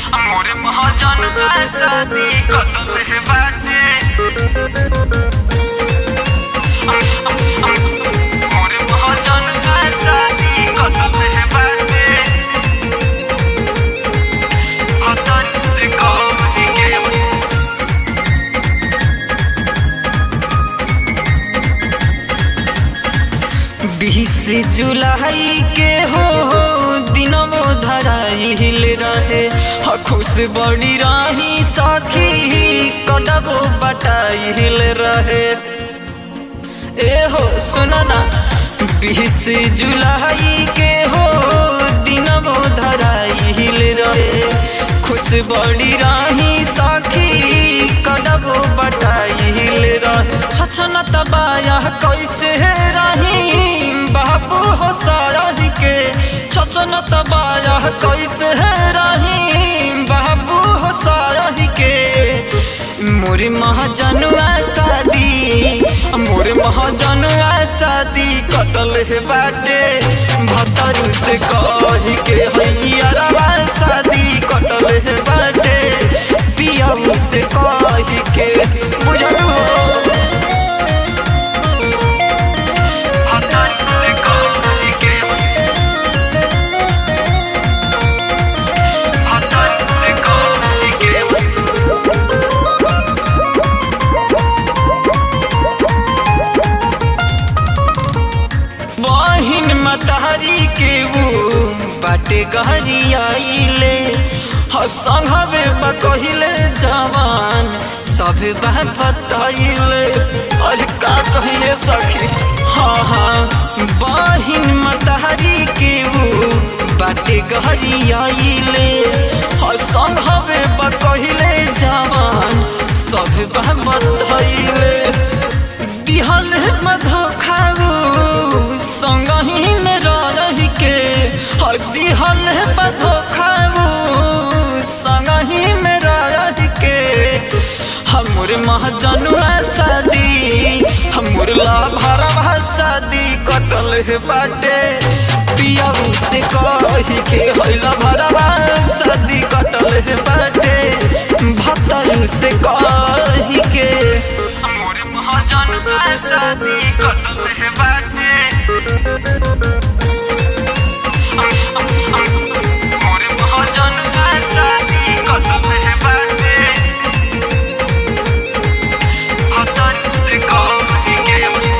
मोरे महाजन का शादी कतल है बाटे मोरे महाजन का शादी कतल है बाटे हतन से कह के बीस जुलाई के हो दिनमो धराइल रहे ह खुश बड़ी राही सखी कदबो बटाइल रहे ए हो सुना ना बीस जुलाई के हो दिनमो धराइल रहे खुश बड़ी राही सखी कदबो बटाइल रहे छछन तबाया कैसे रही बाबू हो सारही के छछन तबाया कैसे रही बाबू हो सारही के मोरे महाजनुआ शादी मोरे महाजनुआ शादी कटल है बाटे भतरू से कही के हैया शादी कटल है बाटे पियाऊ से कही के बुझलू हो भतरू से कही के भतरू से कही के बहिन मतहरी के वो बाटे गहरी आइले हसंगवे बकहिले जवान सब बात बताइले अरे का कहिए सखी हाँ हाँ बहिन मतहरी के वो बाटे गहरी आइले हसंगवे बकहिले जवान सब बात बताइले दिहल मधो खाऊ संगही में रही के हर दिहल मधो खाऊ संगही में रही के हमर महजनुआ शादी हमर लाभरवा शादी कटल है बाटे पियाऊ से कही के हैला भरवा शादी कटल है बाटे भतरू से कही के मोरे महाजन का शादी कटल है बाटे मोरे महाजन का शादी कटल है बाटे भतरू से कही के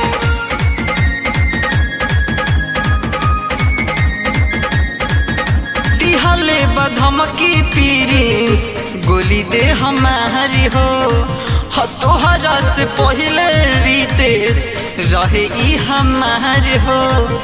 दिहले बधमकी पीरिस गोली दे हमारी हो ह तोहरा से पहले रितेश रहे ई हमार हो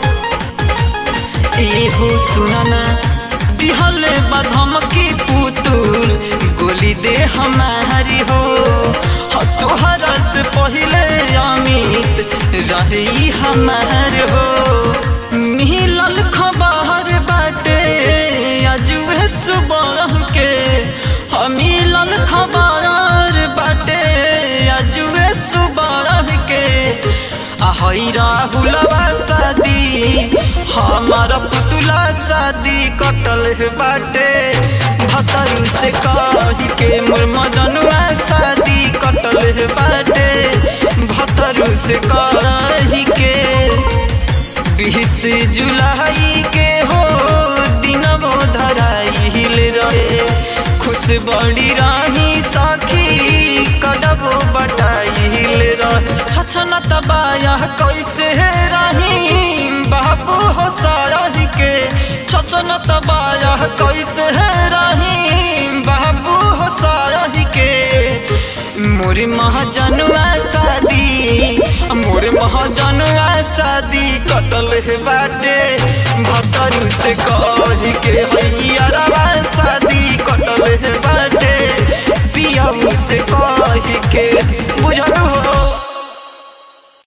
ए हो सुनना दिहले बधमकी पुतुल गोली दे हमारी हो ह तोहरा से पहले अमित रहे ई हमार हो मिलल खबर बाटे अजुए सुबह के मिलल खबर बाटे अजुए सुबह के आहई राहुलवा शादी हमार पुतला शादी कटल है बाटे भतरू से कही के मोर मजनुआ शादी कटल है बाटे भतरू से कही के बीस जुलाई के हो दिनमो धराइल रहे खुश बड़ी राही साखी कदबो बटाइल रहे छछन तबाया कैसे रही बाबू हो सारही के छछन तबाया कैसे रही बाबू हो सारही के मोरे महाजनुआ शादी मोरे महाजनुआ शादी कटल है बाटे भतरू से कह